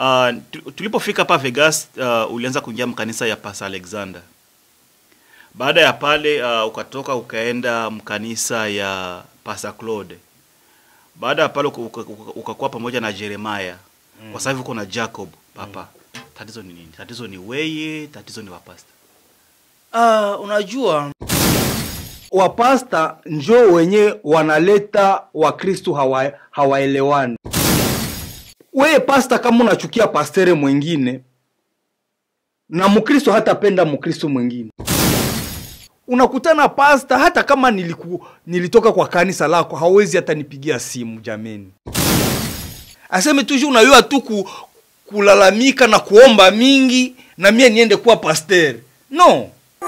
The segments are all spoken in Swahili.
Uh, tu- tulipofika hapa Vegas uh, ulianza kuingia mkanisa ya Pastor Alexander. Baada ya pale uh, ukatoka ukaenda mkanisa ya Pastor Claude. Baada ya pale uka- uka- uka- ukakuwa pamoja na Jeremiah. Kwa sasa hivi uko na Jacob papa. Tatizo ni nini? Tatizo ni weye, tatizo ni wapasta. Ah, unajua wapasta njo wenye wanaleta wakristu hawa, hawaelewani weye pasta kama unachukia pastere mwingine na mkristo hatapenda mkristo mwingine unakutana pasta hata kama niliku, nilitoka kwa kanisa lako hawezi hata nipigia simu jameni aseme tuju unayua tu ku, kulalamika na kuomba mingi na mie niende kuwa pastere no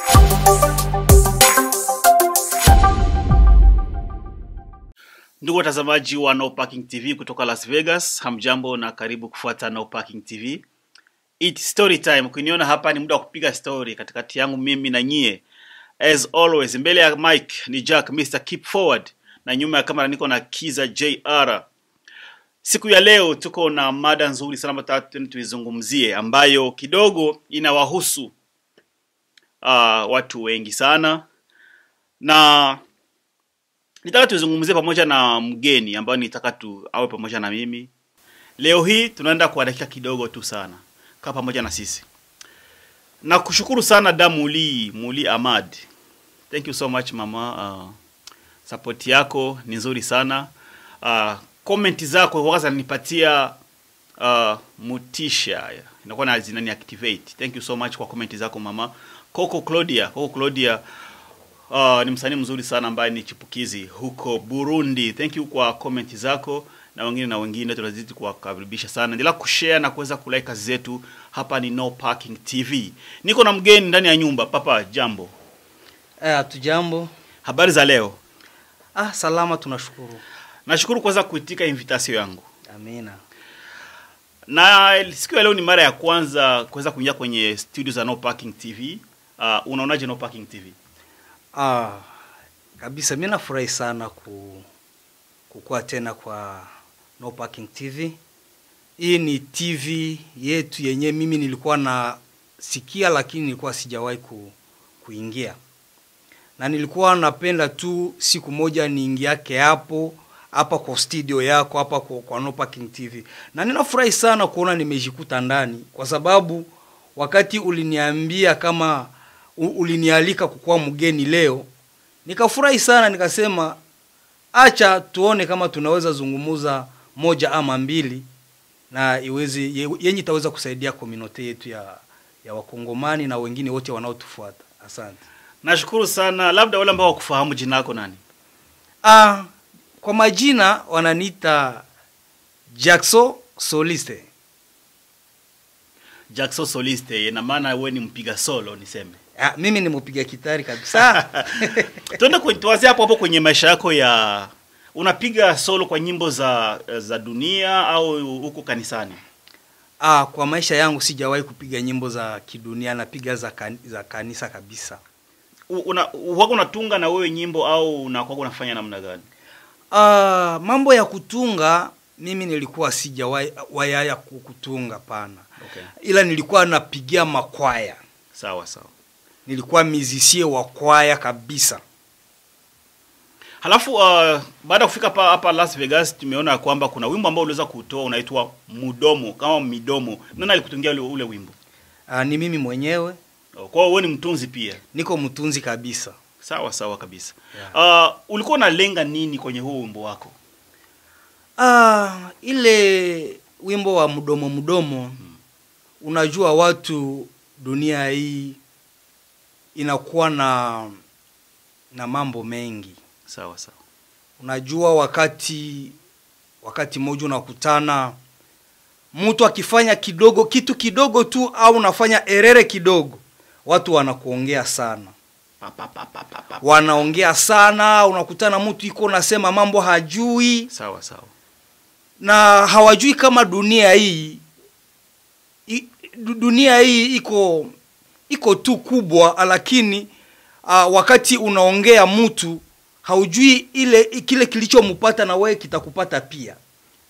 Ndugu watazamaji wa No Parking TV kutoka Las Vegas, hamjambo na karibu kufuata No Parking TV. It story time. Ukiniona hapa ni muda wa kupiga story katikati yangu mimi na nyie. As always, mbele ya mic ni Jack Mr. Keep Forward na nyuma ya kamera niko na Kiza JR. Siku ya leo tuko na mada nzuri sana ambayo tunataka tuizungumzie ambayo kidogo inawahusu uh, watu wengi sana na nitaka tuzungumzie pamoja na mgeni ambayo nitaka tu awe pamoja na mimi leo hii tunaenda kwa dakika kidogo tu sana kaa pamoja na sisi na kushukuru sana da muli muli amad thank you so much mama uh, support yako ni nzuri sana uh, comment zako huwa zinanipatia uh, mutisha inakuwa na zinani activate thank you so much kwa comment zako mama Coco Claudia Coco Claudia Uh, ni msanii mzuri sana ambaye ni chipukizi huko Burundi. Thank you kwa comment zako na wengine na wengine, tunazidi kuwakaribisha sana. Endelea kushare na kuweza kulike kazi zetu. Hapa ni No Parking TV. Niko na mgeni ndani ya nyumba. Papa, jambo. Eh, hatujambo. Habari za leo? Ah, salama tunashukuru. Nashukuru kwanza kuitika invitation yangu. Amina. Na siku ya leo ni mara ya kwanza kuweza kuingia kwenye studio za No Parking TV. Uh, unaonaje No Parking TV? Ah, kabisa mimi nafurahi sana ku kukua tena kwa No Parking TV. Hii ni TV yetu yenye mimi nilikuwa na sikia lakini nilikuwa sijawahi ku, kuingia. Na nilikuwa napenda tu siku moja niingiake hapo hapa kwa studio yako hapa kwa, kwa No Parking TV. Na ninafurahi sana kuona nimejikuta ndani kwa sababu wakati uliniambia kama u- ulinialika kukuwa mgeni leo, nikafurahi sana, nikasema acha tuone kama tunaweza zungumuza moja ama mbili na iweze ye- yenye itaweza kusaidia community yetu ya ya wakongomani na wengine wote wanaotufuata. Asante. Nashukuru sana. Labda wale ambao wakufahamu jina lako nani? Ah, kwa majina wananiita Jackson Soliste. Jackson Soliste, ina maana wewe ni mpiga solo niseme. Ah, mimi ni mpiga kitari kabisa. Tuende kwenye- tuanzie hapo hapo kwenye maisha yako ya unapiga solo kwa nyimbo za za dunia au huko kanisani? ah, kwa maisha yangu sijawahi kupiga nyimbo za kidunia, napiga za, kan, za kanisa kabisa. U- Una wako unatunga na wewe nyimbo au unakuwa unafanya namna gani? Ah, mambo ya kutunga mimi nilikuwa sijawahi wayaya ku- kutunga pana, Okay. ila nilikuwa napigia makwaya, Sawa sawa. nilikuwa mizisie wa kwaya kabisa. Halafu uh, baada ya kufika hapa hapa Las Vegas tumeona ya kwamba kuna wimbo ambao uliweza kutoa unaitwa Mudomo kama midomo. Nani alikutungia ule, ule wimbo? Ah, ni mimi mwenyewe Oh, Kwa hiyo wewe ni mtunzi pia. niko mtunzi kabisa. Sawa sawa kabisa. Yeah. Uh, ulikuwa unalenga nini kwenye huo wimbo wako? Ah, ile wimbo wa mdomo mdomo, unajua watu dunia hii inakuwa na na mambo mengi. Sawa sawa. Unajua wakati wakati mmoja unakutana mtu akifanya kidogo kitu kidogo tu au unafanya erere kidogo, watu wanakuongea sana, Pa, pa, pa, pa, pa, pa. wanaongea sana. Unakutana mtu iko nasema mambo hajui Sawa sawa. na hawajui kama dunia hii i, du- dunia hii iko iko tu kubwa, lakini uh, wakati unaongea mtu haujui ile kile kilichompata na wewe kitakupata pia.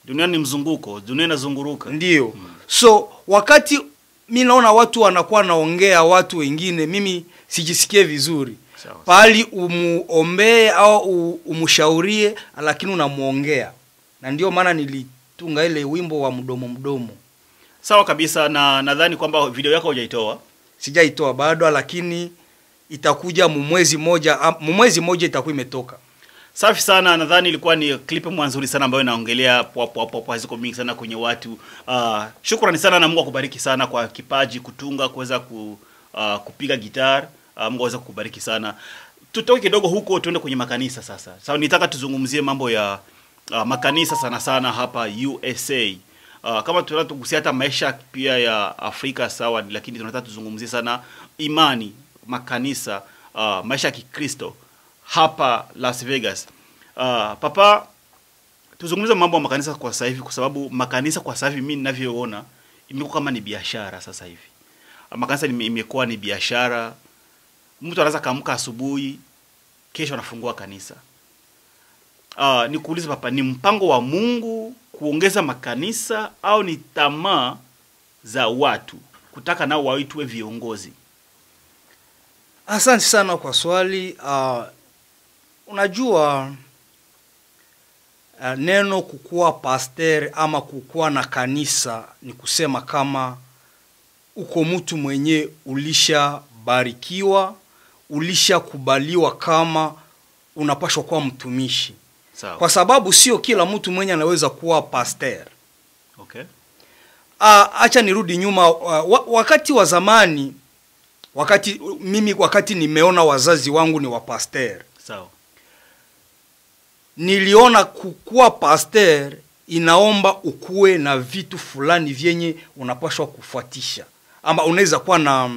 dunia ni mzunguko dunia inazunguruka ndio so wakati mi naona watu wanakuwa naongea watu wengine mimi sijisikie vizuri Sawa. pali umuombee au u- umshaurie lakini unamwongea na ndio maana nilitunga ile wimbo wa mdomo mdomo sawa kabisa na nadhani kwamba video yako hujaitoa sijaitoa bado lakini itakuja mumwezi moja am- mumwezi moja itakuwa imetoka safi sana nadhani ilikuwa ni clip mwanzuri sana ambayo inaongelea poa poa poa poa ziko mingi sana kwenye watu uh, shukrani sana na mungu akubariki sana kwa kipaji kutunga kuweza ku, uh, kupiga gitar uh, mungu aweze kukubariki sana tutoke kidogo huko tuende kwenye makanisa sasa sasa nitaka tuzungumzie mambo ya uh, makanisa sana sana hapa usa Uh, kama tunataka tugusia hata maisha pia ya Afrika sawa, lakini tunataka tuzungumzie sana imani, makanisa, uh, maisha ya Kikristo hapa Las Vegas. Uh, papa, tuzungumze mambo ya makanisa kwa sasa hivi, kwa sababu makanisa kwa sasa hivi mimi ninavyoona imekuwa kama ni biashara sasa hivi. Uh, makanisa ime- imekuwa ni biashara. Mtu anaweza kaamka asubuhi, kesho anafungua kanisa. Uh, nikuulize papa, ni mpango wa Mungu kuongeza makanisa au ni tamaa za watu kutaka nao waitwe viongozi? asante sana kwa swali uh, unajua uh, neno kukuwa pasteur ama kukuwa na kanisa ni kusema kama uko mtu mwenye ulishabarikiwa ulishakubaliwa kama unapashwa kuwa mtumishi Sawa. kwa sababu sio kila mtu mwenye anaweza kuwa pasteur Okay. Ah, acha nirudi nyuma uh, wa, wakati wa zamani wakati mimi wakati nimeona wazazi wangu ni wapaster Sawa. niliona kukuwa pasteur inaomba ukuwe na vitu fulani vyenye unapashwa kufuatisha ama unaweza kuwa na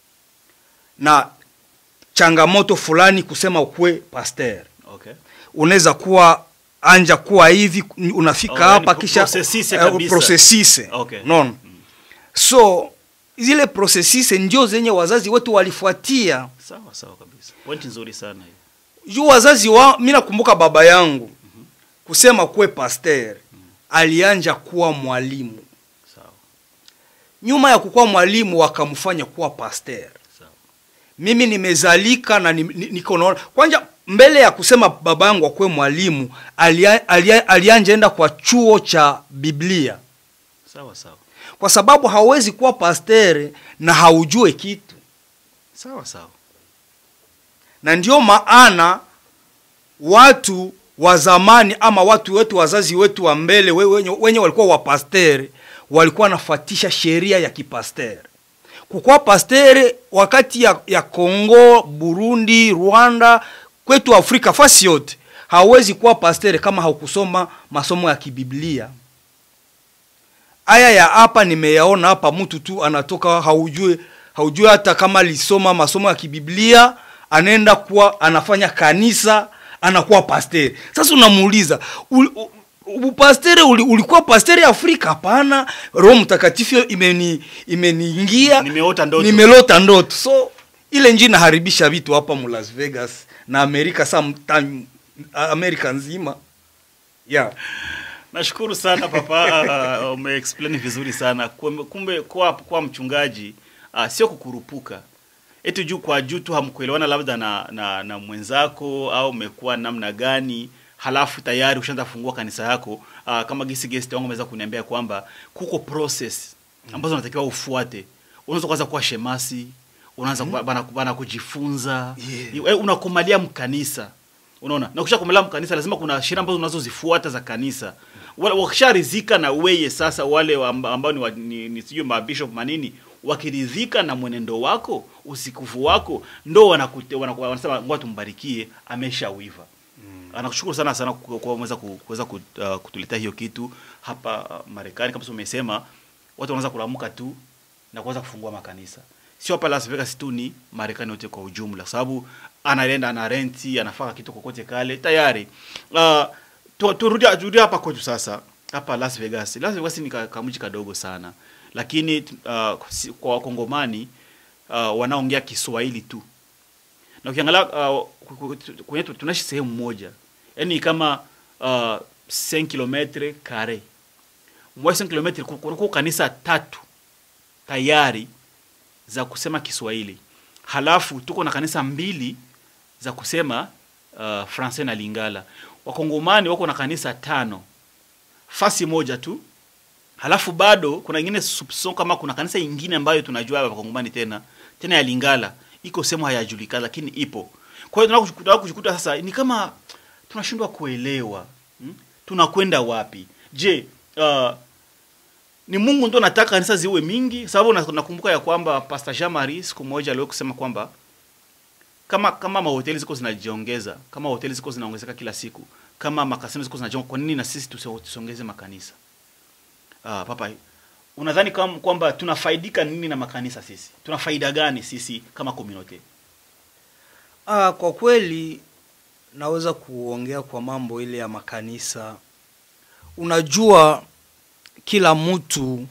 na changamoto fulani kusema ukuwe pasteur Okay. unaweza kuwa anja kuwa hivi unafika Oh, yani hapa pro- kisha processise eh, kabisa. processise. Okay. Unaona? so zile processise ndio zenye wazazi wetu walifuatia Sawa sawa kabisa. Pointi nzuri sana hiyo. juu wazazi wa mi nakumbuka baba yangu kusema kuwe pasteur alianja kuwa mwalimu Sawa. nyuma ya kukuwa mwalimu wakamfanya kuwa pasteur Sawa. mimi nimezalika na ni- ni- niko naona kwanza mbele ya kusema baba yangu akuwe mwalimu alia, alia, alianja enda kwa chuo cha biblia Sawa sawa. kwa sababu hauwezi kuwa pastere na haujue kitu Sawa sawa. na ndio maana watu wa zamani ama watu wetu wazazi wetu wa mbele we- wenye, wenye walikuwa wapastere walikuwa wanafuatisha sheria ya kipastere kukuwa pastere wakati ya, ya Kongo, Burundi, Rwanda, kwetu Afrika fasi yote hauwezi kuwa pastere kama haukusoma masomo ya kibiblia aya ya hapa nimeyaona hapa mtu tu anatoka haujue haujue hata kama alisoma masomo ya kibiblia anaenda kuwa anafanya kanisa anakuwa pasteri sasa unamuuliza ul- u- upastere uli, ulikuwa pasteri afrika hapana roho mtakatifu imeni imeniingia Nimeota ndoto. nimelota ndoto so ile nji inaharibisha vitu hapa mu las vegas na amerika sometime amerika nzima yeah. Nashukuru sana papa, uh, umeexplain vizuri sana. Kumbe, kumbe kuwa, kuwa mchungaji uh, sio kukurupuka eti juu kwa juu tu hamkuelewana labda na, na, na mwenzako au umekuwa namna gani, halafu tayari ushaanza kufungua kanisa yako. Uh, kama gisi guest wangu ameweza kuniambia kwamba kuko process ambazo unatakiwa ufuate. Unaweza kwanza kuwa shemasi, unaanza mm bana, bana kujifunza Yeah. yeah. unakomalia mkanisa unaona na ukisha komalia mkanisa lazima kuna sheria ambazo unazozifuata za kanisa Wale- wakisharidhika na weye sasa wale amba- ambao ni, wa- ni, ni sijui mabishop manini wakiridhika na mwenendo wako usikufu wako ndo wanakute- wanaku- wanasema ngoja tumbarikie ameshawiva mm. anakushukuru sana sana kwa kwa kuweza ku- kuweza ku- uh, kutuletea hiyo kitu hapa uh, Marekani kama umesema watu wanaweza kulamuka tu na kuanza kufungua makanisa sio hapa Las Vegas tu ni Marekani yote kwa ujumla, sababu anaenda ana renti anafaka kitu kokote kale tayari. Uh, tu- turudi turudi hapa kwetu sasa hapa Las Vegas. Las Vegas ni ka- kamji kadogo sana, lakini uh, si- kwa wakongomani uh, wanaongea Kiswahili tu na ukiangalia uh, ku- ku- tu- kwenye tu- tunaishi sehemu moja, yaani kama uh, 5 kilometre kare mwa 5 km kunakuwa kanisa tatu tayari za kusema Kiswahili, halafu tuko na kanisa mbili za kusema uh, Francais na Lingala. Wakongomani wako na kanisa tano fasi moja tu, halafu bado kuna ingine soupçon kama kuna kanisa ingine ambayo tunajua wakongomani tena tena ya Lingala iko sehemu hayajulikana, lakini ipo. Kwa hiyo tunataka kujikuta sasa ni kama tunashindwa kuelewa hmm? tunakwenda wapi? Je, uh, ni Mungu ndo anataka kanisa ziwe mingi? Sababu na- nakumbuka ya kwamba Pastor Jean Marie siku moja aliwahi kusema kwamba kama kama mahoteli ziko zinajiongeza, kama hoteli ziko zinaongezeka kila siku, kama makasino ziko zinajiongeza, kwa nini na sisi tusi- tusiongeze makanisa? Ah, papa, unadhani kam- kwamba tunafaidika nini na makanisa sisi? Tuna faida gani sisi kama community? Ah, kwa kweli naweza kuongea kwa mambo ile ya makanisa. Unajua, kila mtu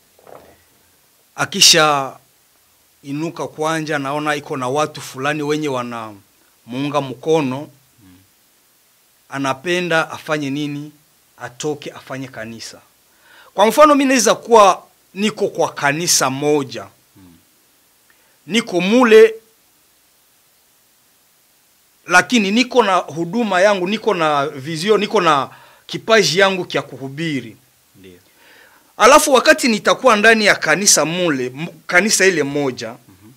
akisha inuka kwanja, naona iko na watu fulani wenye wanamuunga mkono, anapenda afanye nini? Atoke afanye kanisa. Kwa mfano, mi naweza kuwa niko kwa kanisa moja, niko mule lakini niko na huduma yangu, niko na vizio, niko na kipaji yangu kya kuhubiri. Ndio. Alafu wakati nitakuwa ndani ya kanisa mule m- kanisa ile moja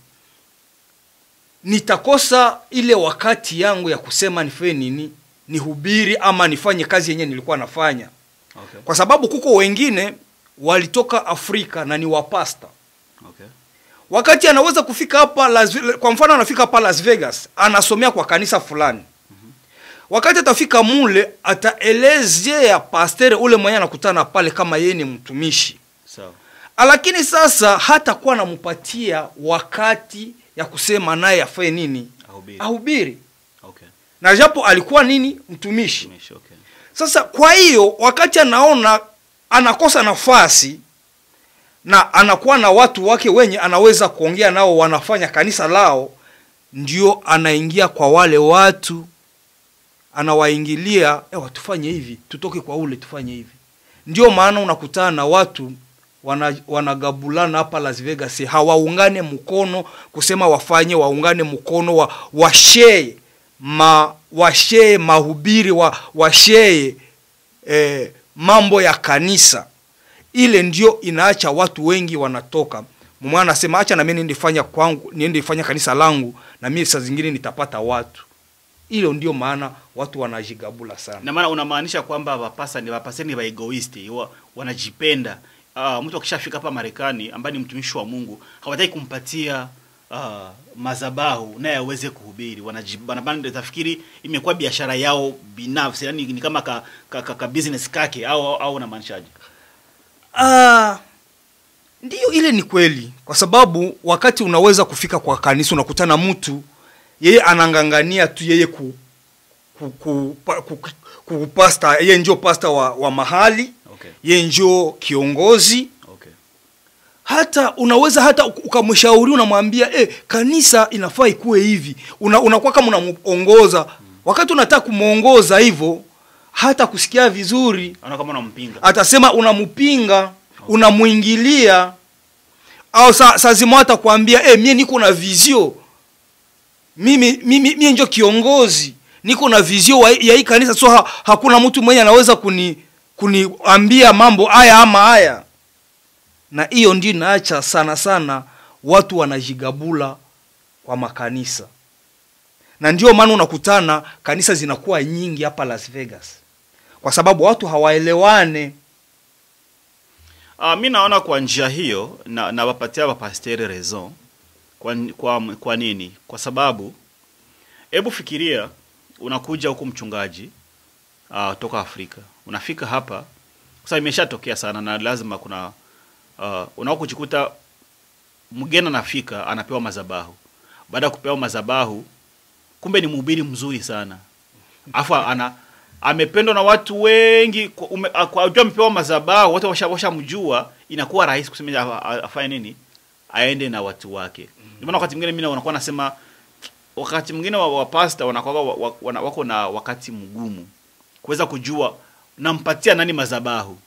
nitakosa ile wakati yangu ya kusema nifanye nini, nihubiri ama nifanye kazi yenye nilikuwa nafanya, Okay. kwa sababu kuko wengine walitoka Afrika na ni wapasta Okay. wakati anaweza kufika hapa Las, kwa mfano anafika hapa Las Vegas anasomea kwa kanisa fulani wakati atafika mule ataelezea pastere ule mwenye anakutana pale kama yeye ni mtumishi Sawa. lakini sasa hatakuwa anampatia wakati ya kusema naye afanye nini Ahubiri. ahubiri Okay. na japo alikuwa nini mtumishi Tumishi, okay. sasa kwa hiyo wakati anaona anakosa nafasi na anakuwa na watu wake wenye anaweza kuongea nao wanafanya kanisa lao, ndio anaingia kwa wale watu, anawaingilia ewa, tufanye hivi, tutoke kwa ule tufanye hivi. Ndio maana unakutana na watu wana, wanagabulana hapa Las Vegas, hawaungane mkono kusema wafanye, waungane mkono wa, washee ma washee mahubiri wa, washee eh, mambo ya kanisa ile ndio inaacha watu wengi wanatoka mwana anasema acha na mimi niende fanya kwangu niende fanya kanisa langu na mimi saa zingine nitapata watu hilo ndio maana watu wanajigabula sana na maana unamaanisha kwamba wapasa ni wapasa ni waegoisti wa, wanajipenda uh, mtu akishafika hapa Marekani ambaye ni mtumishi wa Mungu hawataki kumpatia uh, mazabahu naye aweze kuhubiri wanajibana tafikiri imekuwa biashara yao binafsi yani ni kama ka, ka, ka, ka business kake au au, au unamaanishaje Ah, ndiyo ile ni kweli, kwa sababu wakati unaweza kufika kwa kanisa unakutana mtu yeye anangangania tu yeye ku, ku, ku, pa- ku, ku pasta yeye ndio pasta wa, wa mahali okay yeye ndio kiongozi okay hata unaweza hata uk- ukamshauri unamwambia eh, kanisa inafaa ikuwe hivi una, unakuwa kama unamuongoza wakati unataka kumwongoza hivyo hata kusikia vizuri anaona kama unampinga atasema unampinga unamwingilia au saa sa zima atakwambia eh, mie niko na vizio mimi mimi mie njo kiongozi niko na vizio wa- ya hii kanisa so ha, hakuna mtu mwenye anaweza kuni kuniambia mambo haya ama haya na hiyo ndio inaacha sana sana watu wanajigabula kwa makanisa na ndio maana unakutana kanisa zinakuwa nyingi hapa Las Vegas kwa sababu watu hawaelewane Uh, mi naona kwa njia hiyo na nawapatia wapasteri raison kwa, kwa, kwa nini kwa sababu hebu fikiria unakuja huku mchungaji uh, toka afrika unafika hapa kwa sababu imeshatokea sana na lazima kuna uh, unao kujikuta mgeni anafika anapewa mazabahu baada ya kupewa mazabahu kumbe ni mhubiri mzuri sana afu ana amependwa na watu wengi kwa ume- a- kwa jua amepewa mazabahu watu washa- washamjua inakuwa rahisi kusema a- a- afanye nini aende na watu wake ndio maana wakati mwingine mimi unakuwa nasema wakati mwingine wa, wa pasta wanakuwa wa, wa, wana- wako na wakati mgumu kuweza kujua nampatia nani mazabahu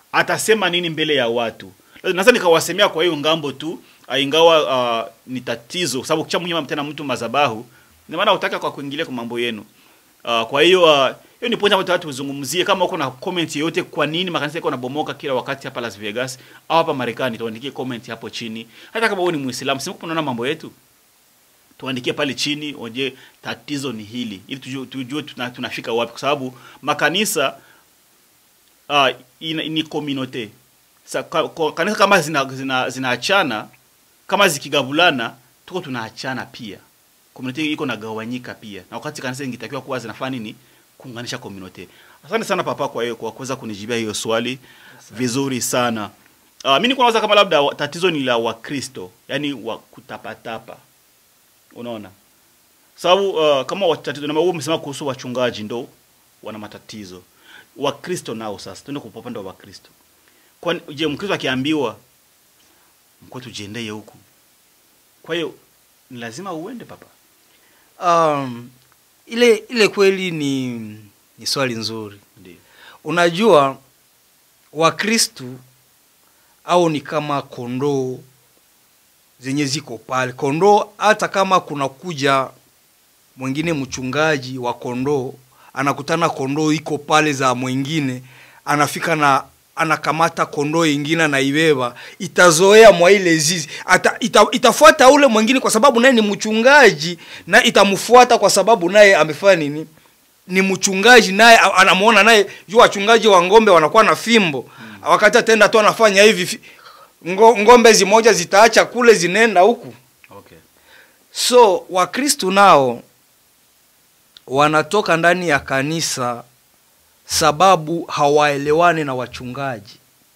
atasema nini mbele ya watu naweza nikawasemea kwa hiyo ngambo tu ah, ingawa uh, ni tatizo sababu kisha mnyima tena mtu mazabahu ni maana utaka kwa kuingilia kwa mambo yenu uh, kwa hiyo uh, hiyo ni point ambayo watu tuzungumzie kama uko na comment yoyote kwa nini makanisa yako yanabomoka kila wakati hapa Las Vegas au hapa Marekani tuandikie comment hapo chini hata kama wewe ni Muislamu sema unaona mambo yetu tuandikie pale chini oje tatizo ni hili ili tujue, tujue tuna, tunafika wapi kwa sababu makanisa uh, ina, ni community Sa, ka, ka, kanisa kama zinaachana zina, zinaachana, kama zikigabulana tuko tunaachana pia community iko nagawanyika pia na wakati kanisa ingetakiwa kuwa zinafanya nini kuunganisha community asante sana papa kwa hiyo kwa kuweza kunijibia hiyo swali vizuri sana uh, mimi niko nawaza kama labda wa- tatizo ni la wakristo yani wa kutapatapa unaona sababu uh, kama watatizo na wewe umesema kuhusu wachungaji ndo wana matatizo wakristo nao sasa tuende kwa upande wa wakristo kwani je mkristo akiambiwa mko tujiendee huku kwa hiyo ni lazima uende papa um, ile ile kweli ni ni swali nzuri ndio unajua wakristu au ni kama kondoo zenye ziko pale kondoo hata kama kuna kuja mwingine mchungaji wa kondoo anakutana kondoo iko pale za mwingine anafika na anakamata kondoo ingine anaibeba itazoea mwa ile zizi ata, ita, itafuata ule mwingine kwa sababu naye ni mchungaji na itamfuata kwa sababu naye amefanya nini ni mchungaji naye a- anamuona naye juu wachungaji wa ngombe wanakuwa na fimbo hmm. wakati atenda tu anafanya hivi fi- ngo, ngombe zimoja zitaacha kule zinaenda huku okay so wakristu nao wanatoka ndani ya kanisa sababu hawaelewani na wachungaji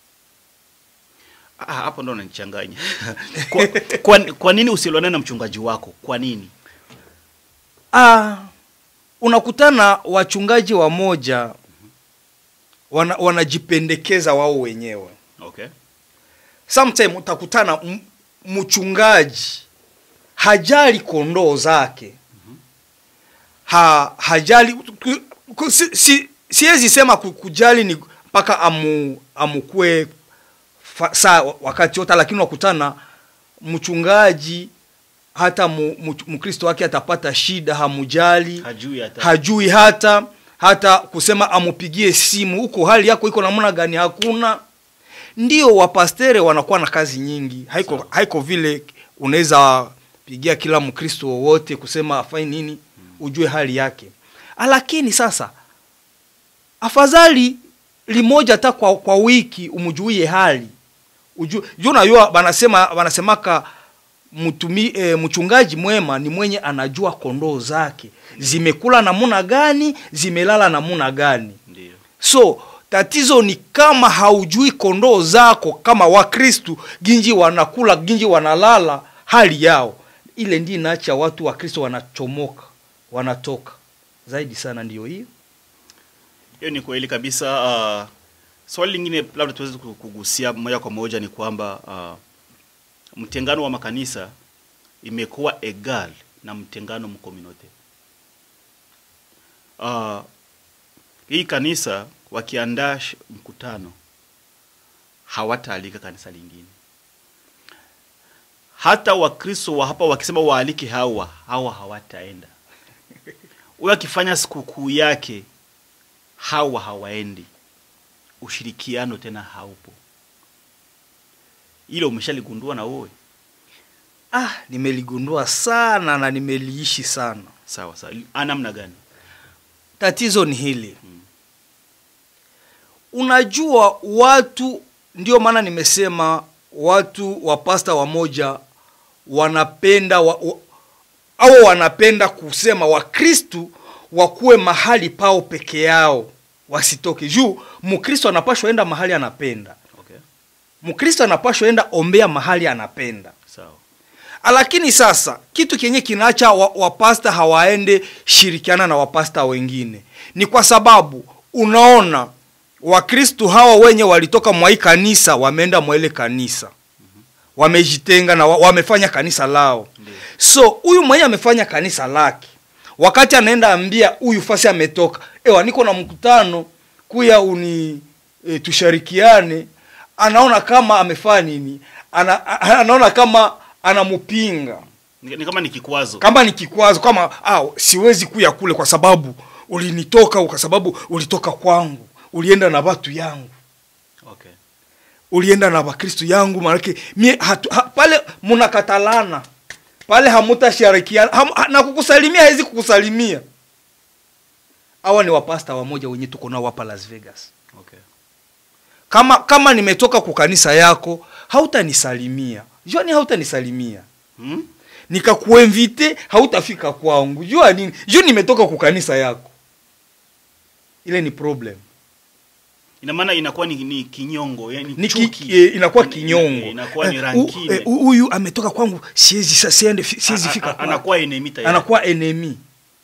Ah, hapo ndo unanichanganya kwa, kwa, kwa nini usielewane na mchungaji wako kwa nini ah, unakutana wachungaji wamoja wana, wanajipendekeza wao wenyewe okay sometime utakutana m- mchungaji hajali kondoo zake ha, hajali ku- ku- si, si, siwezi sema ku- kujali ni mpaka amu, amukue fa, saa wakati yote lakini wakutana mchungaji hata mu- mu- mkristo wake atapata shida hamujali hajui hata hajui hata hata kusema amupigie simu huko hali yako iko namna gani hakuna ndio wapastere wanakuwa na kazi nyingi haiko, Sawa. haiko vile unaweza pigia kila mkristo wowote kusema afai nini ujue hali yake lakini sasa afadhali limoja hata kwa, kwa wiki umjuie hali Uju- juu najua banasema banasemaka mtumi e, mchungaji mwema ni mwenye anajua kondoo zake zimekula namuna gani zimelala namuna gani ndio so tatizo ni kama haujui kondoo zako kama wakristu ginji wanakula ginji wanalala hali yao ile ndi inaacha watu wa kristo wanachomoka wanatoka zaidi sana ndiyo hiyo hiyo ni kweli kabisa uh, swali lingine labda tuweze ku- kugusia moja kwa moja ni kwamba uh, mtengano wa makanisa imekuwa egal na mtengano mkominote uh, hii kanisa wakiandaa sh- mkutano hawataalika kanisa lingine hata wakristo wa hapa wakisema waalike hawa hawa hawataenda huyo akifanya sikukuu yake hawa hawaendi ushirikiano tena haupo ile umeshaligundua na wewe ah nimeligundua sana na nimeliishi sana sawa sawa anamna gani tatizo ni hili unajua watu ndio maana nimesema watu wa pasta wamoja wanapenda wa, wa, au wanapenda kusema wakristu wakuwe mahali pao peke yao wasitoke juu mkristo anapashwa enda mahali anapenda okay mkristo anapashwa enda ombea mahali anapenda sawa lakini sasa kitu kenye kinaacha wa- wapasta hawaende shirikiana na wapasta wengine ni kwa sababu unaona wakristu hawa wenye walitoka mwa hii kanisa wameenda mwa ile kanisa wamejitenga na wa, wamefanya kanisa lao Ndiyo. so huyu mwenye amefanya kanisa lake wakati anaenda ambia huyu fasi ametoka ewa niko na mkutano kuya uni e, tushirikiane anaona kama amefanya nini ana, a- anaona kama anamupinga ni, ni kama ni kikwazo kama ni kikwazo kama ah, siwezi kuya kule kwa sababu ulinitoka kwa sababu ulitoka kwangu ulienda na watu yangu okay. ulienda na wakristu yangu maanake mie hatu, ha, pale mnakatalana pale hamutashirikiana ham, ha, na kukusalimia hawezi kukusalimia hawa ni wapasta wamoja wenye tuko nao hapa las vegas Okay. kama kama nimetoka kukanisa yako hautanisalimia jua ni hautanisalimia Hmm? nikakuenvite hautafika kwangu jua nini juu nimetoka kukanisa yako ile ni problem ina maana inakuwa ni, ni kinyongo yani ni chuki. ki, e, inakuwa Ina- kinyongo inakuwa ni Eh, rankine. u- eh, huyu ametoka kwangu siwezi sa- siende fi- siwezi A- a- fika a- kwake. anakuwa enemy tayari. anakuwa enemi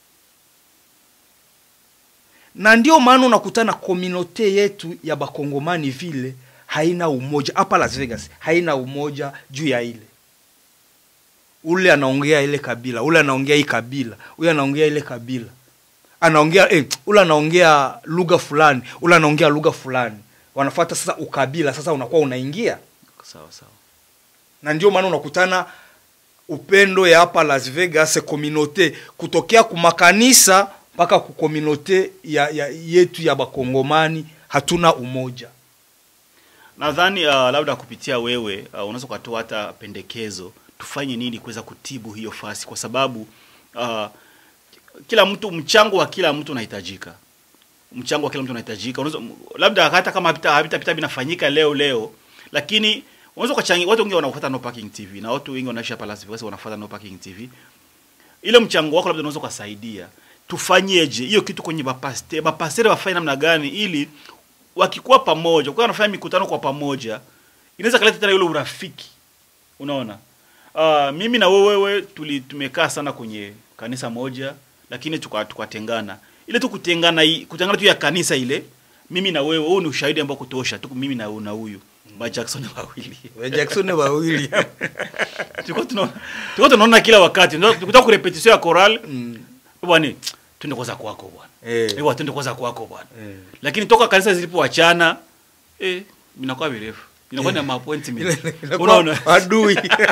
na ndio maana unakutana komunote yetu ya bakongomani vile haina umoja hapa las vegas haina umoja juu ya ile ule anaongea ile kabila ule anaongea hii kabila huyu anaongea ile kabila anaongea eh, ule anaongea lugha fulani ule anaongea lugha fulani wanafuata sasa ukabila sasa unakuwa unaingia sawa sawa na ndio maana unakutana upendo ya hapa las vegas communauté kutokea kumakanisa mpaka kukominote ya, ya yetu ya bakongomani hatuna umoja nadhani uh, labda kupitia wewe uh, unaweza ukatoa hata pendekezo tufanye nini kuweza kutibu hiyo fasi kwa sababu uh, kila mtu mchango wa kila mtu unahitajika mchango wa kila mtu unahitajika unaweza labda hata kama havita havita pita vinafanyika leo leo lakini unaweza ukachangia watu wengi wanafuata no parking tv na watu wengi wanaishi hapa Las Vegas wanafuata no parking tv ile mchango wako labda unaweza ukasaidia tufanyeje hiyo kitu kwenye bapastere bapastere wafanye namna gani ili wakikuwa pamoja kwa wanafanya mikutano kwa pamoja inaweza kaleta tena yule urafiki unaona uh, mimi na wewe tuli tumekaa sana kwenye kanisa moja lakini tuka- tukatengana ile tu kutengana hii kutengana tu ya kanisa ile mimi na wewe huu ni ushahidi ambao kutosha tu mimi na na huyu ba Jackson wawili jackson wawili tulikuwa tunaona tulikuwa tunaona kila wakati ndio tukutaka ku repetition ya choral Mm. bwana twende kwanza kwako bwana Eh. eh twende kwanza kwako bwana Eh. lakini toka kanisa zilipoachana eh inakuwa virefu inakuwa na appointment Ile- inakuwa unaona adui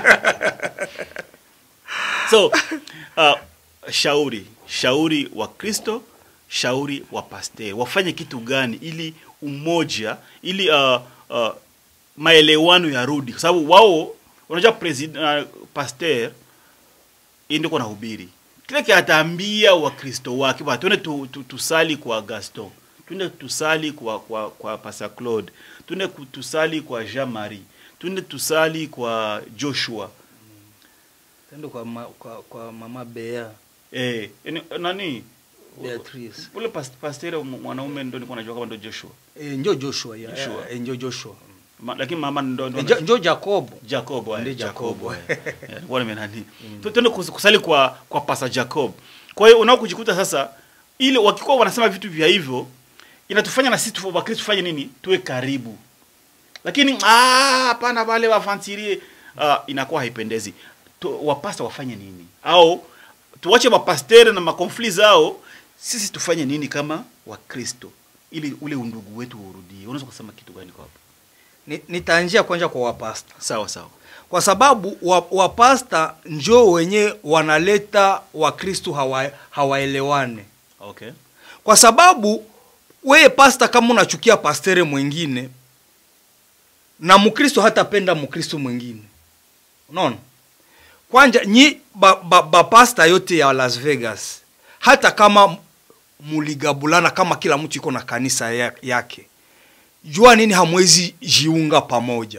so uh, shauri shauri wa kristo shauri wa pasteur wafanye kitu gani ili umoja ili uh, uh, maelewano yarudi kwa sababu wao unajua president uh, pasteur yeye ndio kunahubiri kile kiataambia wakristo wake bwana twende tu, tu, tusali kwa gaston twende tusali kwa kwa kwa pastor claude twende ku- tusali kwa jean marie twende tusali kwa joshua tendo kwa, ma, kwa, kwa mama bea Eh, eni- nani? beatrice Ule pas- pastere mu- mwanaume ndo nilikuwa najua kama ndo Joshua. e, njo joshua ya, Joshua. E, njo joshua Ma, lakini mama ndo ndo e, jo, njo jacobo Jacob, eh, Ndiye Jacob. Jacob. eh. Eh, nilikuwa nimenani. Tu- Tuende kus- kusali kwa kwa Pastor Jacob. Kwa hiyo unao kujikuta sasa ile wakikuwa wanasema vitu vya hivyo inatufanya na sisi tu Wakristo tufanye nini? Tuwe karibu. Lakini ah hapana wale wafantirie ah, inakuwa haipendezi. Tu, wapasta wafanye nini? Au tuwache mapastere na makonfli zao, sisi tufanye nini kama Wakristo ili ule undugu wetu urudie? Unaweza kusema kitu gani kwa hapo? Ni- nitaanjia kwanza kwa wapasta Sawa sawa. kwa sababu wa- wapasta njo wenye wanaleta wakristu hawa, hawaelewane Okay. kwa sababu weye pasta kama unachukia pastere mwingine na mkristo hatapenda mkristo mwingine unaona kwanja nyi bapasta ba, ba pasta yote ya las vegas hata kama muligabulana kama kila mtu iko na kanisa ya- yake jua nini hamwezi jiunga pamoja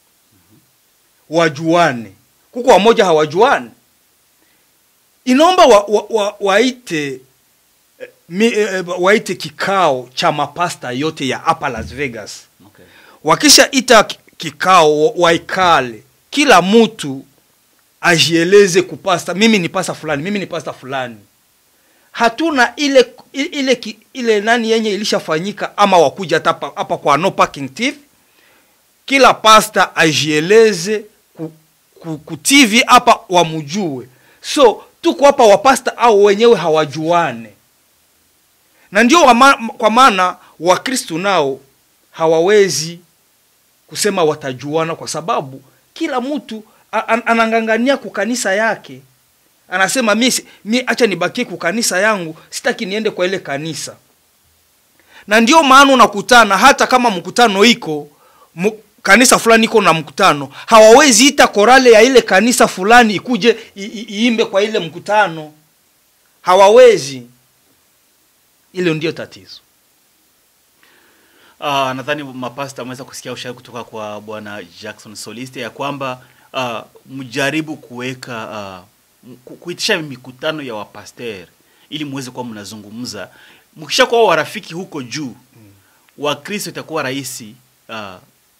wajuane kuko wamoja hawajuane inaomba wa, wa, wa, waite eh, mi, eh, waite kikao cha mapasta yote ya hapa las vegas Okay. wakisha ita ki- kikao wa- waikale kila mtu ajieleze kupasta mimi ni pasta fulani mimi ni pasta fulani hatuna ile ile ile, ile nani yenye ilishafanyika ama wakuja hata hapa hapa kwa no parking tv kila pasta ajieleze ku, ku, ku tv hapa wamujue so tuko hapa wapasta au wenyewe hawajuane na ndio wama, kwa maana wakristu nao hawawezi kusema watajuana kwa sababu kila mtu a- an- anang'ang'ania kukanisa yake anasema mi, si- mi acha nibakie kukanisa yangu sitaki niende kwa ile kanisa na ndio maana unakutana hata kama mkutano iko mu, kanisa fulani iko na mkutano hawawezi ita korale ya ile kanisa fulani ikuje i- i- iimbe kwa ile mkutano hawawezi hilo ndio tatizo Uh, nadhani mapasta ameweza kusikia ushauri kutoka kwa bwana Jackson Soliste ya kwamba uh, mjaribu kuweka uh, ku- kuitisha mikutano ya wapaster ili muweze kuwa mnazungumza. Mkisha kuwa warafiki huko juu Wakristo itakuwa rahisi uh,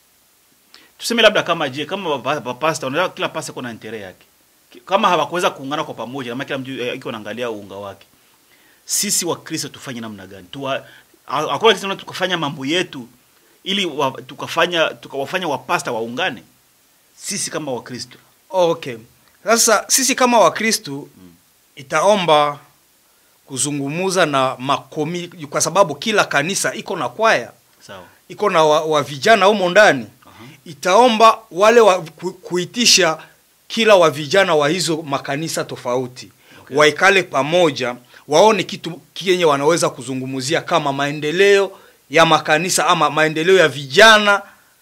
tuseme labda kama je kama wapa- wapasta unajua kila pasta kuna intere yake Ki- kama hawakuweza kuungana kwa pamoja kama kila mtu eh, iko anaangalia uunga wake sisi wakristo tufanye namna gani Tuwa, ha- hakuna kitu tunaweza tukafanya mambo yetu ili wa, tukafanya tukawafanya wapasta waungane sisi kama wakristo okay sasa sisi kama wakristu itaomba kuzungumuza na makomi kwa sababu kila kanisa iko na kwaya sawa iko na wa, wa vijana humo ndani Aha. itaomba wale wa, ku, kuitisha kila wa vijana wa hizo makanisa tofauti Okay. waikale pamoja waone kitu kenye wanaweza kuzungumzia kama maendeleo ya makanisa ama maendeleo ya vijana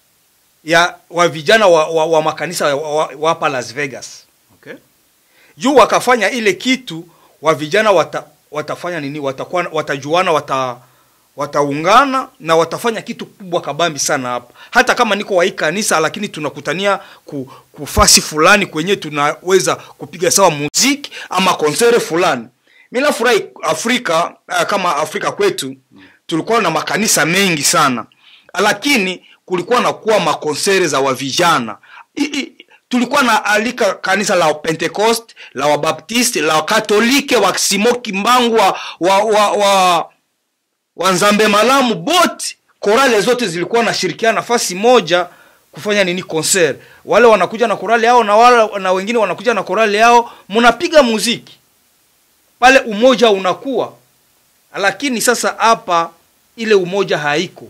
ya wa vijana wa, wa, wa makanisa wa, wa, wa hapa Las Vegas okay juu wakafanya ile kitu wa vijana wata, watafanya nini watakuwa watajuana wata wataungana na watafanya kitu kubwa kabambi sana hapa hata kama niko wa hii kanisa lakini tunakutania ku, kufasi fulani kwenye tunaweza kupiga sawa muziki ama konsere fulani mi nafurahi afrika uh, kama afrika kwetu tulikuwa na makanisa mengi sana lakini kulikuwa na kuwa makonsere za wavijana I, i, tulikuwa na alika kanisa la pentecost la wabaptiste la wakatolike wa simo kimbangu wa, wa, wa, wa wanzambe malamu bote korale zote zilikuwa nashirikiana nafasi moja kufanya nini konser wale wanakuja na korale yao na wale na wengine wanakuja na korale yao mnapiga muziki pale umoja unakuwa lakini sasa hapa ile umoja haiko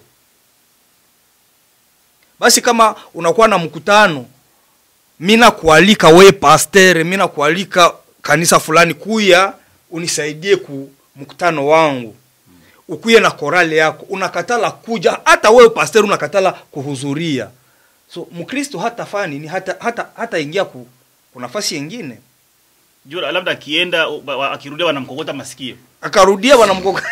basi kama unakuwa na mkutano mi nakualika we pastere mi nakualika kanisa fulani kuya unisaidie ku mkutano wangu ukuye na korale yako unakatala kuja hata wewe pasteur unakatala kuhudhuria so mkristo hata fanya nini hata hata hata ingia ku, ku nafasi yengine juu labda akienda u- wa- akirudia wanamkokota masikio akarudia wanamkoko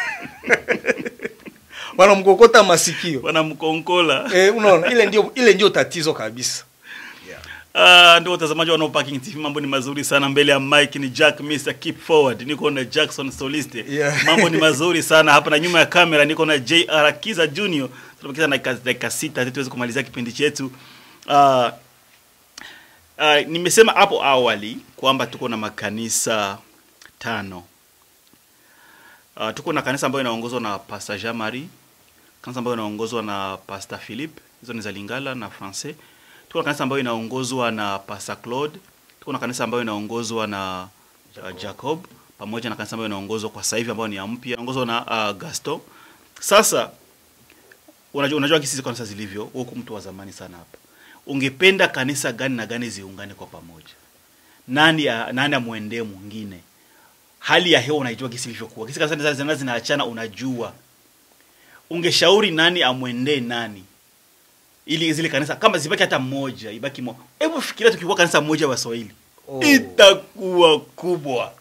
wanamkokota masikio wanamkonkola eh, unaona ile ndio ile ndio tatizo kabisa Uh, ndio watazamaji wa No Parking TV, mambo ni mazuri sana. Mbele ya mike ni Jack Mr Keep Forward, niko na Jackson Soliste. Yeah. Mambo ni mazuri sana hapa, na nyuma ya kamera niko na JR Kiza Junior. Tunabakiza na dakika- dakika sita ili tuweze kumalizia kipindi chetu. Uh, uh, nimesema hapo awali kwamba tuko na makanisa tano. Uh, tuko na kanisa ambayo inaongozwa na Pastor Jean Marie, kanisa ambayo inaongozwa na Pastor Philippe, hizo ni za Lingala na Francais tuko na kanisa ambayo inaongozwa na Pastor Claude, tuko na kanisa ambayo inaongozwa na Jacob, Jacob pamoja na kanisa ambayo inaongozwa kwa sasa hivi ambayo ni ya mpya inaongozwa na uh, Gaston. Sasa unajua unajua kisi kanisa zilivyo, huku mtu wa zamani sana hapa. Ungependa kanisa gani na gani ziungane kwa pamoja? Nani ya, nani amwendee mwingine? Hali ya hewa unaijua kisi ilivyokuwa. Kisi kanisa zina zinaachana unajua. Ungeshauri nani amwendee nani? ili zile kanisa kama zibaki hata moja ibaki moja. Hebu fikiria tukikuwa kanisa moja wa Swahili Oh. itakuwa kubwa.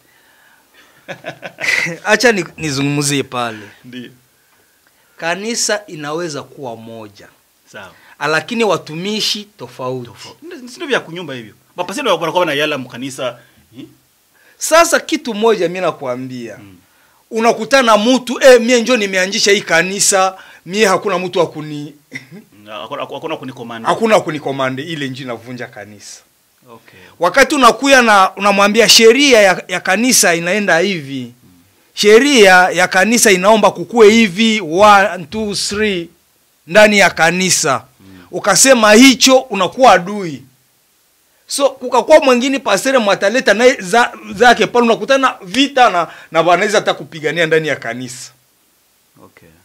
acha ni- nizungumzie pale Ndio kanisa inaweza kuwa moja sawa, lakini watumishi tofauti sio vya kunyumba hivyo. Mapasi ndio wanakuwa na yala mkanisa hmm? sasa kitu moja mi nakwambia Mm. unakutana mtu eh, mie njo nimeanzisha hii kanisa mie hakuna mtu akuni Hakuna hakuna kunikomanda. hakuna kunikomande ile nji navunja kanisa Okay. wakati unakuya na unamwambia sheria ya, ya kanisa inaenda hivi sheria ya kanisa inaomba kukue hivi one, two, three, ndani ya kanisa ukasema hicho unakuwa adui so kukakuwa mwingine pasere mwataleta naye za, zake pale unakutana vita na na wanaweza hata kupigania ndani ya kanisa Okay.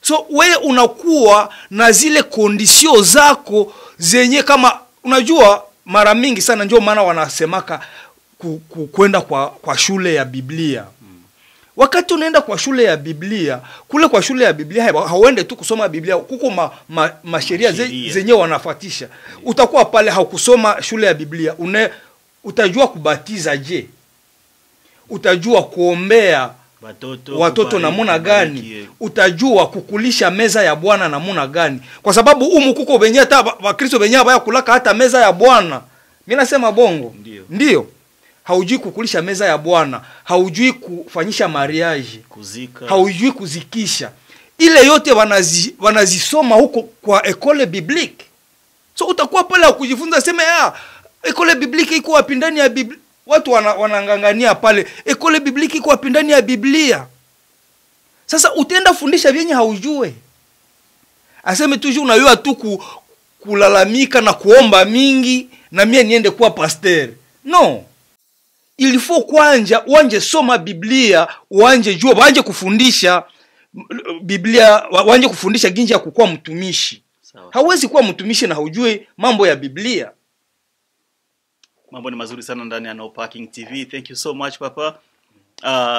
so we unakuwa na zile kondisio zako zenye kama unajua mara mingi sana ndio maana wanasemaka ku, ku, kwenda kwa, kwa shule ya biblia wakati unaenda kwa shule ya biblia kule kwa shule ya biblia ha- hauende tu kusoma biblia kuko ma, ma, masheria ze, Masheria. zenye wanafatisha utakuwa pale haukusoma shule ya biblia une, utajua kubatiza je utajua kuombea watoto watoto kubariki, namuna kubariki, gani eh. utajua kukulisha meza ya bwana namuna gani kwa sababu umu kuko benye hata ba- wakristo benye baya kulaka hata meza ya bwana mi nasema bongo Ndio. ndio haujui kukulisha meza ya bwana haujui kufanyisha mariaji kuzika haujui kuzikisha ile yote wanazi, wanazisoma huko kwa ekole biblique so utakuwa pale kujifunza seme ah, ekole biblique iko wapi ndani ya biblia watu wana, wanangangania pale ekole biblique iko wapi ndani ya biblia sasa utaenda fundisha vyenye haujue aseme tuju unayua tu ku, kulalamika na kuomba mingi na mie niende kuwa pasteur no ilifo kwanja wanje soma biblia wanje jua wanje kufundisha m- biblia wa- wanje kufundisha ginji ya kukuwa mtumishi sawa hauwezi kuwa mtumishi na haujui mambo ya biblia mambo ni mazuri sana ndani ya no parking tv thank you so much papa uh,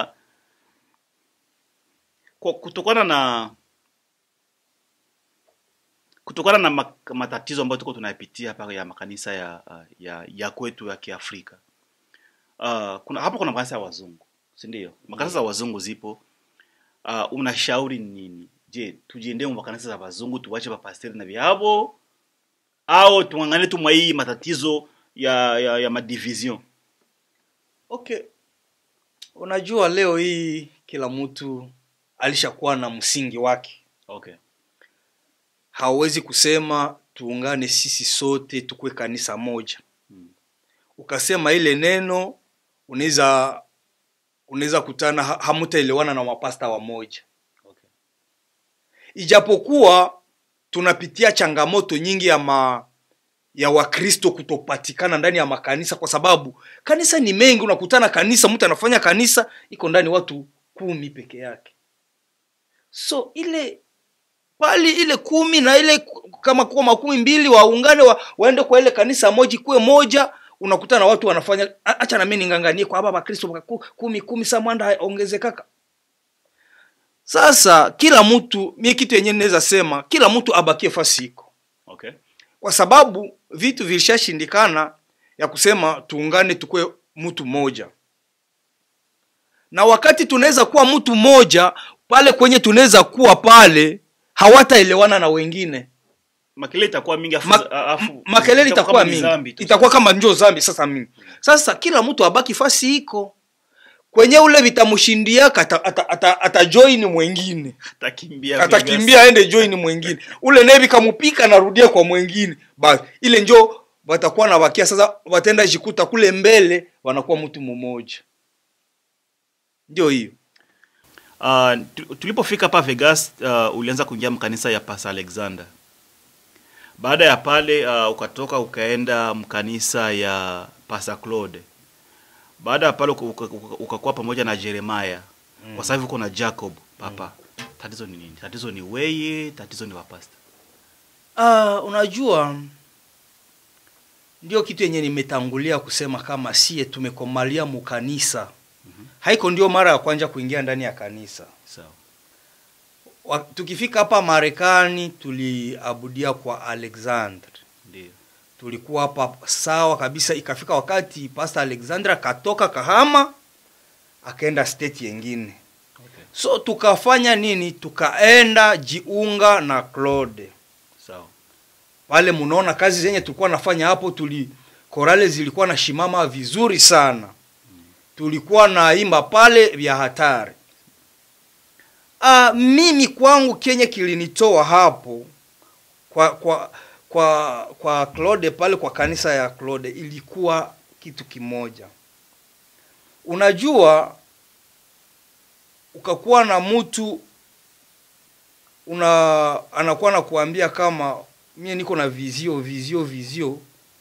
kwa kutokana na kutokana na mak- matatizo ambayo tuko tunayapitia hapa ya makanisa ya uh, ya, ya kwetu ya kiafrika uh, kuna hapo kuna makanisa ya wazungu si ndio makanisa za wazungu zipo uh, unashauri nini je tujiendee mu makanisa za wazungu tuwache mapasteri na vyabo au tuangane tu mwa hii matatizo ya ya, ya madivision okay unajua leo hii kila mtu alishakuwa na msingi wake okay hauwezi kusema tuungane sisi sote tukue kanisa moja Mm. ukasema ile neno unaweza unaweza kutana ha- hamutaelewana na mapasta wa moja okay ijapokuwa tunapitia changamoto nyingi ya ma ya wakristo kutopatikana ndani ya makanisa kwa sababu kanisa ni mengi unakutana kanisa mtu anafanya kanisa iko ndani watu kumi peke yake so ile pali ile kumi na ile ku- kama kuwa makumi mbili waungane wa, waende kwa ile kanisa moja ikuwe moja unakutana watu wanafanya "A- acha na mimi ninganganie kwa hapa bakristo ku- kumi kumi sa mwanda ongezekaka sasa kila mtu mie kitu yenyewe naweza sema kila mtu abakie fasi iko okay kwa sababu vitu vilishashindikana ya kusema tuungane tukue mtu mmoja na wakati tunaweza kuwa mtu mmoja pale kwenye tunaweza kuwa pale hawataelewana na wengine makelele itakuwa mingi afu, Ma- afu M- makelele itakuwa kama ni mingi dhambi tu. itakuwa kama njo zambi sasa mingi sasa kila mtu abaki fasi iko kwenye ule vitamshindiaka ata, ata, ata, ata join mwengine atakimbia atakimbia aende join mwengine ule naye vikamupika anarudia kwa mwengine basi ile njo watakuwa na wakia sasa wataenda jikuta kule mbele wanakuwa mtu mmoja ndio hiyo Uh, tu- tulipofika hapa Vegas uh, ulianza kuingia mkanisa ya Pastor Alexander. Baada ya pale uh, ukatoka ukaenda mkanisa ya Pastor Claude. Baada ya pale uka- uka- uka- ukakuwa pamoja na Jeremiah. Kwa sasa hivi uko na Jacob papa. Tatizo ni nini? Tatizo ni weye, tatizo ni wapasta. uh, unajua ndio kitu yenye nimetangulia kusema kama sie tumekomalia mukanisa haiko ndio mara ya kwanza kuingia ndani ya kanisa Sawa. Wa- tukifika hapa marekani tuliabudia kwa alexander Ndio. tulikuwa hapa sawa kabisa ikafika wakati pastor alexander akatoka kahama akaenda state yengine Okay. so tukafanya nini tukaenda jiunga na claude Sawa. pale mnaona kazi zenye tulikuwa nafanya hapo tuli korale zilikuwa na shimama vizuri sana tulikuwa naimba pale vya hatari uh, mimi kwangu kenye kilinitoa hapo kwa kwa kwa kwa Claude pale kwa kanisa ya Claude ilikuwa kitu kimoja unajua ukakuwa na mtu una anakuwa na kuambia kama mie niko na vizio vizio vizio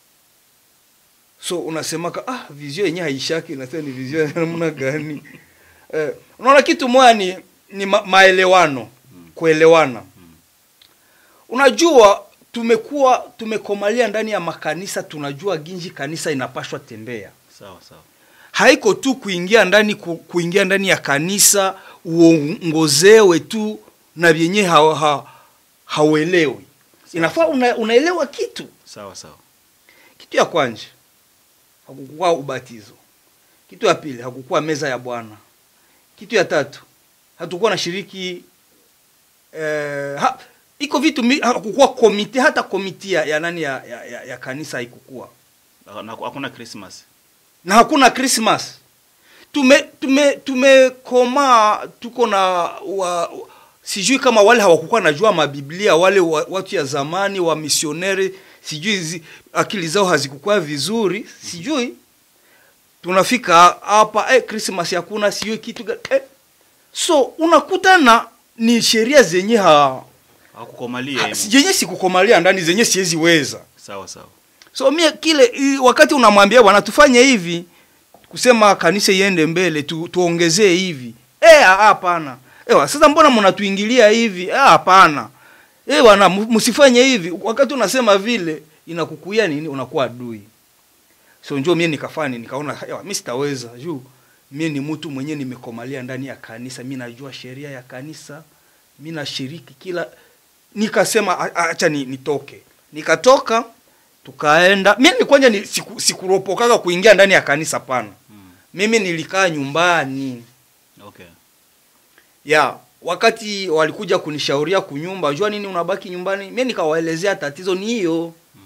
so unasemaka ah vizio yenye haishaki nasema ni vizio ya namna gani eh, unaona kitu moya ni ni ma, maelewano Mm. kuelewana unajua tumekuwa tumekomalia ndani ya makanisa tunajua ginji kanisa inapashwa tembea sawa sawa haiko tu kuingia ndani ku, kuingia ndani ya kanisa uongozewe tu na vyenye ha, ha, hauelewi inafaa una, unaelewa kitu sawa sawa kitu ya kwanza hakukuwa ubatizo kitu ya pili hakukuwa meza ya bwana kitu ya tatu hatukuwa na shiriki eh, ha, iko vitu mi- hakukuwa komite hata komiti ya, ya nani ya, ya, ya, ya kanisa haikukuwa Ah, na- hakuna christmas na hakuna Christmas. Tume tume tumekomaa tuko na wa, sijui kama wale hawakukuwa najua mabiblia wale wa, watu ya zamani wa misioneri sijui zi, akili zao hazikukuwa vizuri sijui tunafika hapa eh, Christmas hakuna sijui kitu gani, eh. so unakutana ni sheria zenye ha, hakukomalia ha, himo. zenye sikukomalia ndani zenye siwezi weza sawa sawa so mie kile i- wakati unamwambia bwana tufanye hivi kusema kanisa iende mbele tu, tuongezee hivi eh ah, hapana ewa sasa mbona mnatuingilia hivi Eh, hapana eh bwana mu- msifanye hivi wakati unasema vile inakukuia nini unakuwa adui so njoo mie nikafanya nikaona ewa mimi sitaweza juu mie ni mtu mwenye nimekomalia ndani ya kanisa mi najua sheria ya kanisa mi nashiriki kila nikasema "A- a- acha ni, nitoke nikatoka tukaenda mimi kwanja ni, siku, sikuropokaga kuingia ndani ya kanisa pana mm. mimi nilikaa nyumbani okay ya wakati walikuja kunishauria kunyumba jua nini unabaki nyumbani mi nikawaelezea tatizo ni hiyo mm.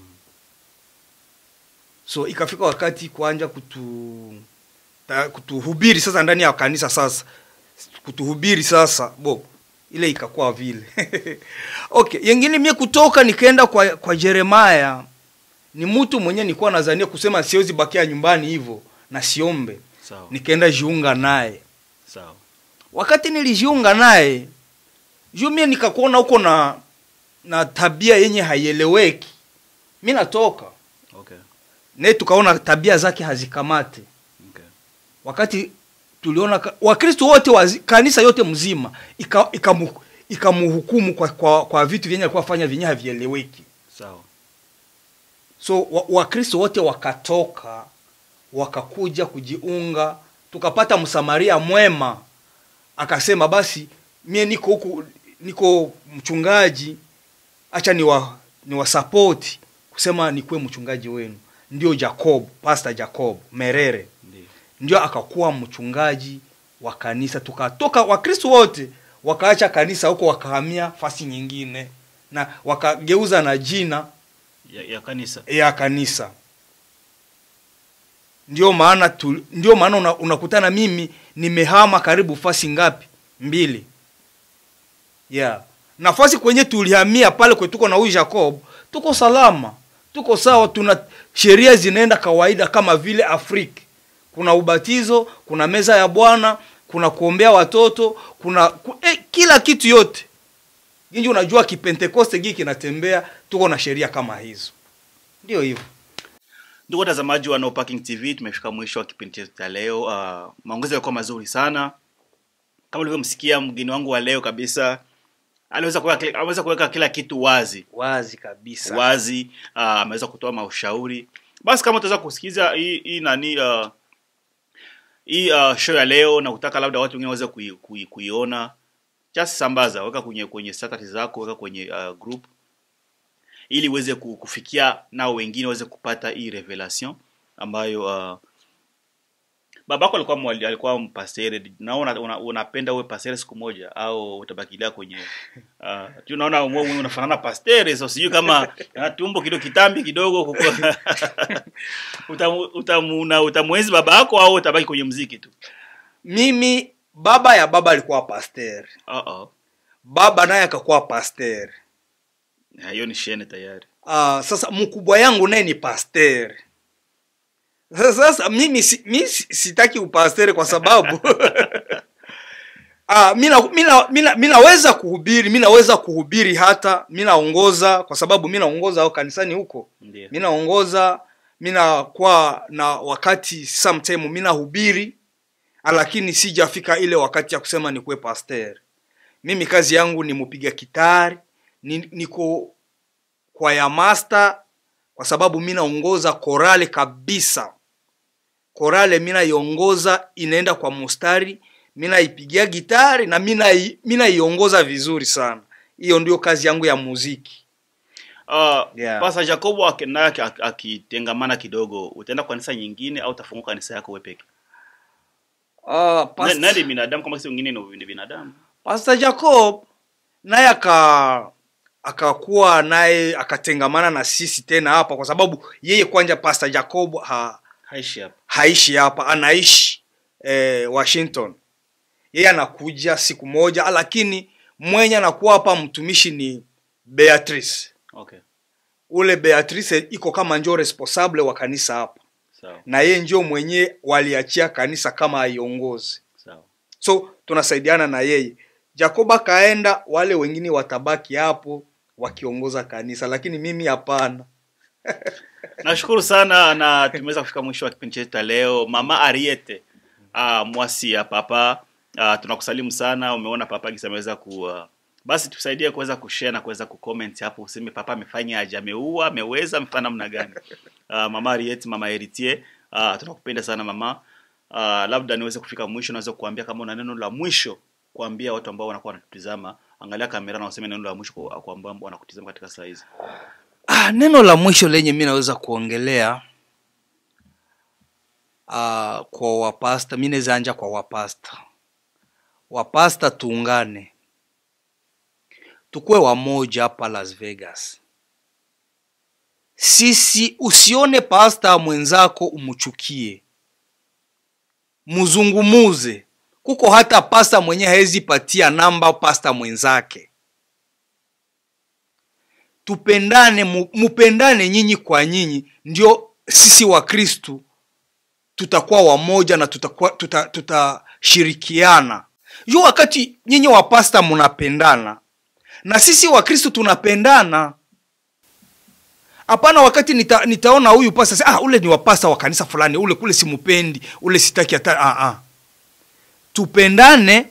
so ikafika wakati kuanja kutu ta, kutuhubiri sasa ndani ya kanisa sasa kutuhubiri sasa bo ile ikakuwa vile okay yengine mie kutoka nikaenda kwa, kwa jeremaya ni mtu mwenye nilikuwa nazania kusema siwezi bakia nyumbani hivyo na siombe sawa nikaenda jiunga naye sawa wakati nilijiunga naye juu mie nikakuona huko na na tabia yenye haieleweki mi natoka okay naye tukaona tabia zake hazikamate okay wakati tuliona ka- wakristo wote wa kanisa yote mzima ika- ikamu- ikamuhukumu kwa, kwa, kwa vitu vyenye alikuwa fanya vyenye havieleweki sawa so wa- wakristo wote wakatoka wakakuja kujiunga tukapata msamaria mwema akasema basi mie niko huku niko mchungaji acha ni wa, ni wasapoti kusema nikuwe mchungaji wenu ndio jacob pastor jacob merere ndio ndio akakuwa mchungaji wa kanisa tukatoka wakristo wote wakaacha kanisa huko wakahamia fasi nyingine na wakageuza na jina ya, ya kanisa ya kanisa ndio maana tu, ndio maana una, unakutana mimi nimehama karibu fasi ngapi mbili yeah nafasi kwenye tulihamia pale kwe tuko na huyu jacob tuko salama tuko sawa tuna sheria zinaenda kawaida kama vile afrika kuna ubatizo kuna meza ya bwana kuna kuombea watoto kuna ku, eh, kila kitu yote ginji unajua kipentekoste gii kinatembea tuko na sheria kama hizo ndio hivyo ndugu watazamaji wa no parking tv tumefika mwisho wa kipindi chetu cha leo uh, maongezi yalikuwa mazuri sana kama ulivyomsikia mgeni wangu wa leo kabisa aliweza kuweka kila- ameweza kuweka kila kitu wazi wazi kabisa wazi uh, ameweza kutoa maushauri basi kama utaweza kusikiza hii hii nani uh, hii uh, show ya leo na kutaka labda watu wengine waweze kui, kui, kuiona just sambaza weka kwenye kwenye status zako weka kwenye uh, group ili uweze ku- kufikia nao wengine waweze kupata hii revelation ambayo uh, babako alikuwa mwali, alikuwa mpasere na una, una, unapenda uwe pasere siku moja au utabakilia kwenye uh, tu naona wewe unafanana pastere so sijui kama ana tumbo kidogo kitambi kidogo kuko utamu, utamu, na utamwenzi baba yako au utabaki kwenye mziki tu mimi baba ya baba alikuwa pasteur uh -oh. baba naye akakuwa pasteur Na hiyo ni shene tayari uh, sasa mkubwa yangu naye ni pasteur sasa, sasa mimi si, mi si- sitaki upastere kwa sababu Ah, mina, mina, mina, minaweza kuhubiri mi naweza kuhubiri hata mi naongoza kwa sababu mi naongoza au kanisani huko ndio mi naongoza mi nakuwa na wakati sometime mi nahubiri lakini sijafika ile wakati ya kusema nikuwe pasteur mimi kazi yangu ni mupiga kitari ni, niko kwaya master kwa sababu mi naongoza korale kabisa korale mi naiongoza inaenda kwa mustari mi naipigia gitari na mi nai- mi naiongoza vizuri sana hiyo ndio kazi yangu ya muziki Uh, Yeah. Pastor Jacobo aki- naye aki- aki- akitengamana kidogo, utaenda kwa kanisa nyingine au utafungua kanisa yako wewe peke? uh, Na- Naye ni binadamu kama sisi wengine ni ni binadamu. Pastor Jacob naye aka akakuwa naye akatengamana na sisi tena hapa kwa sababu yeye kwanja Pastor Jacob ha, Haishi hapa. haishi hapa anaishi eh, Washington yeye anakuja siku moja lakini mwenye anakuwa hapa mtumishi ni Beatrice Okay. ule Beatrice iko kama njo responsable wa kanisa hapa Sawa. na yeye njo mwenye waliachia kanisa kama aiongozi Sawa. so tunasaidiana na yeye jacob akaenda wale wengine watabaki hapo wakiongoza kanisa lakini mimi hapana Nashukuru sana na tumeweza kufika mwisho wa kipindi chetu cha leo. Mama Ariete uh, mwasi ya papa uh, tunakusalimu sana. Umeona papa gisa ameweza ku uh, basi tusaidie kuweza kushare na kuweza kucomment hapo, useme papa amefanya aje, ameua, ameweza, amefanya namna gani? Uh, mama Ariete, mama Heritier, uh, tunakupenda sana mama. Uh, labda niweze kufika mwisho, naweza kuambia kama una neno la mwisho kuambia watu ambao wanakuwa wanatutizama, angalia kamera na useme neno la mwisho kwa kwa ambao wanakutizama katika saa hizi. ah, neno la mwisho lenye mi naweza kuongelea ah, kwa wapasta mi naweza anja kwa wapasta wapasta tuungane tukuwe wamoja hapa las vegas sisi usione pasta mwenzako umchukie muzungumuze kuko hata pasta mwenye hawezi patia namba pasta mwenzake tupendane mu- mupendane nyinyi kwa nyinyi ndio sisi wa kristu tutakuwa wamoja na tutakuwa tuta, tutashirikiana juu wakati nyinyi wa pasta mnapendana na sisi wa kristu tunapendana hapana wakati nita, nitaona huyu pasta sasa, ah, ule ni wapasta wa kanisa fulani ule kule simupendi ule sitaki hata ah, ah. tupendane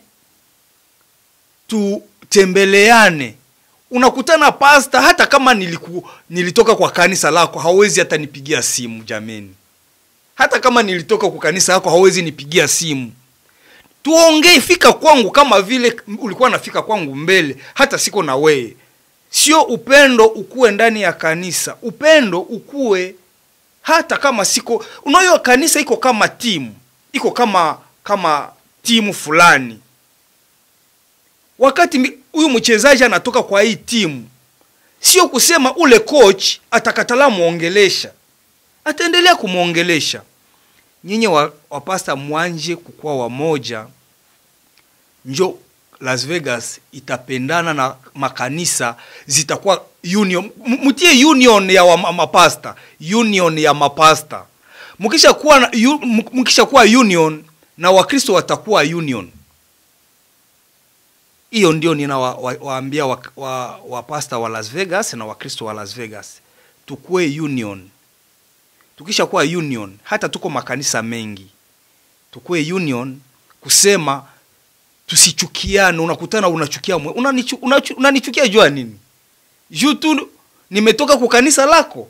tutembeleane unakutana pasta hata kama niliku, nilitoka kwa kanisa lako hawezi hata nipigia simu jameni hata kama nilitoka kwa kanisa lako hawezi nipigia simu tuongee fika kwangu kama vile ulikuwa nafika kwangu mbele hata siko na weye sio upendo ukuwe ndani ya kanisa upendo ukuwe hata kama siko unayo kanisa iko kama timu iko kama kama timu fulani wakati mi- huyu mchezaji anatoka kwa hii timu sio kusema ule coach atakatala mwongelesha ataendelea kumwongelesha nyinyi wa, wapasta mwanje kukuwa wamoja njo las vegas itapendana na makanisa zitakuwa union M- mtie union ya wa, ma- mapasta union ya mapasta mkisha kuwa na- yu- m- mkisha kuwa union na wakristo watakuwa union hiyo ndio ninawaambia wa, wa, wa, wa pasta wa las vegas na wakristo wa las vegas tukuwe union tukisha kuwa union hata tuko makanisa mengi tukuwe union kusema tusichukiane unakutana unachukia mwe- unanichu, unachu, unanichukia jua nini juu tu nimetoka kwa kanisa lako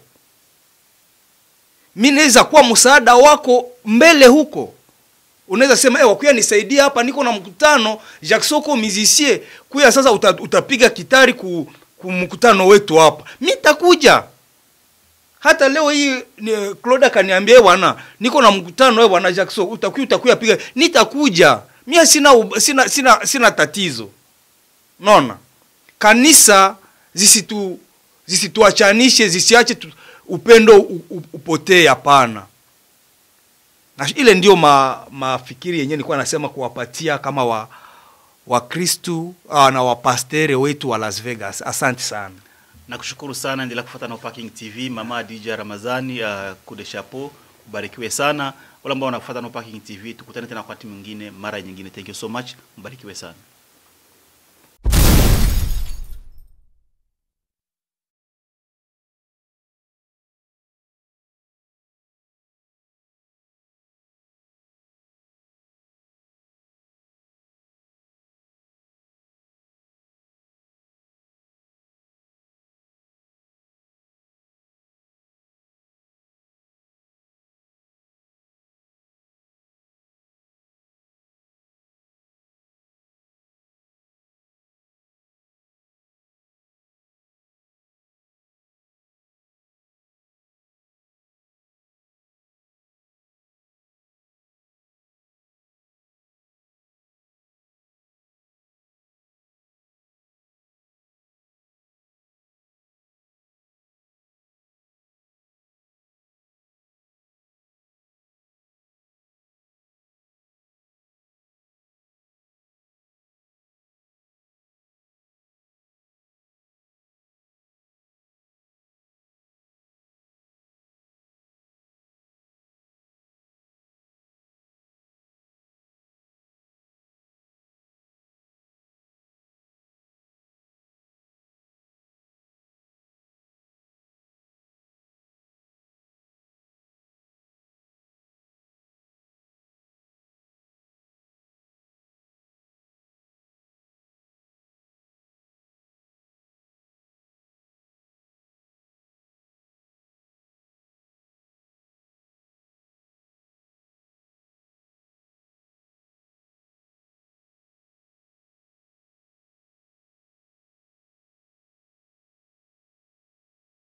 mi naweza kuwa msaada wako mbele huko unaweza sema ewa kuya nisaidia hapa niko na mkutano jacksoko mizisie kuya sasa uta, utapiga kitari ku, ku mkutano wetu hapa mi takuja hata leo hii ni- Claude akaniambia "Eh bwana niko na mkutano wewe bwana Jackson utakuja utakuja piga nitakuja mimi sina ub- sina sina sina tatizo naona kanisa zisitu zisituachanishe zisiache tu, upendo u- u- upotee hapana na ile ndio ma, mafikiri yenyewe nilikuwa nasema kuwapatia kama wa wakristu uh, na wapastere wetu wa las vegas asante sana nakushukuru sana endelea kufuata na Parking TV mama DJ Ramazani uh, kude chapeau ubarikiwe sana wale ambao wanafuata na Parking TV tukutane tena wakati mwingine mara nyingine thank you so much mbarikiwe sana